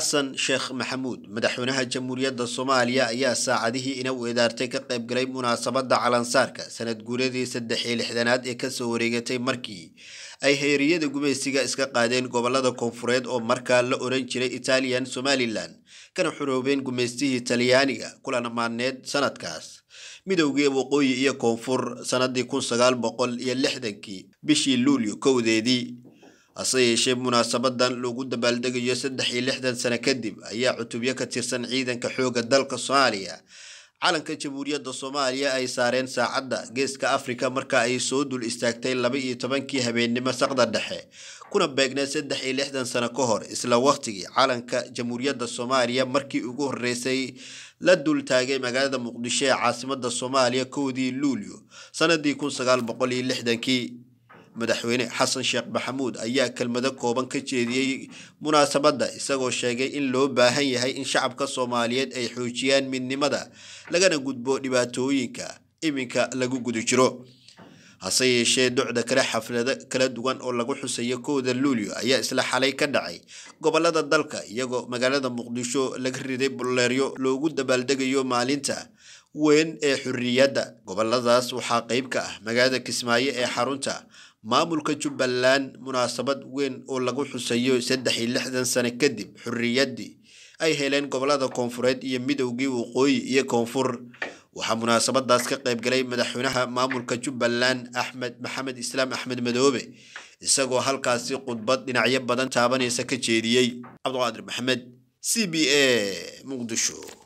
xasan sheekh maxamuud madaxweynaha jamhuuriyadda soomaaliya ayaa saacadihii ina weedaartay ka qayb galay munaasabadda calansaarka sanad guuradii saddex iyo lixdanaad ee kasoo wareegatay markii ay heeriyada gumaysiga iska qaadeen gobolada koonfureed oo markaa la oran jiray italian somalilan kana xuroobeen gumaystihii talyaaniga kulan amaaneed sanadkaas midowgii waqooyi iyo koonfur sanadii kun sagaal boqol iyo lixdankii bishii luulyo kowdeedii hase yeeshee munaasabadan loogu dabaaldegayo saddex iyo lixdan sano kadib ayaa cutubyo ka tirsan ciidanka xoogga dalka soomaaliya calanka jamhuuriyadda soomaaliya ay saareen saacadda geeska afrika marka ay soo dul istaagtay laba iyo tobankii habeennimo saqda dhexe kuna beegneed saddex iyo lixdan sano ka hor isla waqtigii calanka jamhuuriyadda soomaaliya markii ugu horreysay la dul taagay magaalada muqdisho ee caasimada soomaaliya kowdii luulyo sanadii kun sagaal boqol iyo lixdankii madaxweyne xasan sheekh maxamuud ayaa kelmado kooban ka jeediyey munaasabadda isagoo sheegay in loo baahan yahay in shacabka soomaaliyeed ay xoojiyaan midnimada lagana gudbo dhibaatooyinka iminka lagu guda jiro hase yeeshee docda kale xaflado kala duwan oo lagu xusayo kowda luulyo ayaa isla xalay ka dhacay gobolada dalka iyagoo magaalada muqdisho laga riday buleeryo loogu dabaaldegayo maalinta weyn ee xurriyadda goboladaas waxaa qeyb ka ah magaalada kismaayo ee xarunta maamulka jubbaland munaasabad weyn oo lagu xusayo saddex iyo lixdan sano kadib xurriyaddii ay heleen gobolada koonfureed iyo midowgii waqooyi iyo koonfur waxaa munaasabadaas ka qayb galay madaxweynaha maamulka jubbaland axmed maxamed islaam axmed madoobe isagoo halkaasi khudbad dhinacyo badan taabanaysa ka jeediyey cabdiqaadir maxamed c b a muqdisho